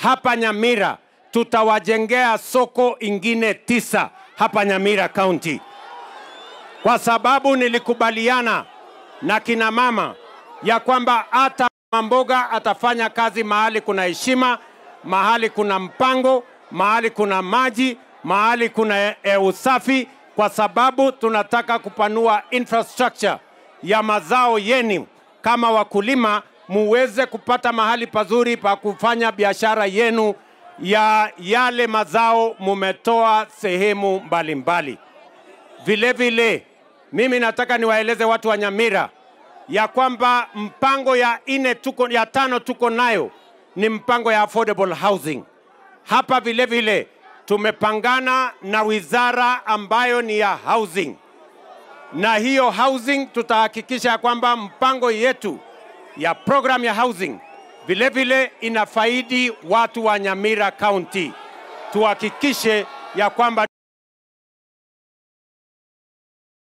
hapa Nyamira tutawajengea soko ingine tisa hapa Nyamira County, kwa sababu nilikubaliana na kina mama ya kwamba hata mboga atafanya kazi mahali kuna heshima, mahali kuna mpango, mahali kuna maji, mahali kuna e, usafi, kwa sababu tunataka kupanua infrastructure ya mazao yenu kama wakulima, muweze kupata mahali pazuri pa kufanya biashara yenu ya yale mazao mumetoa sehemu mbalimbali. Vile vile mimi nataka niwaeleze watu wa Nyamira ya kwamba mpango ya ine tuko, ya tano tuko nayo ni mpango ya affordable housing. Hapa vile vile tumepangana na wizara ambayo ni ya housing, na hiyo housing tutahakikisha ya kwamba mpango yetu ya program ya housing vile vile inafaidi watu wa Nyamira County. Tuhakikishe ya kwamba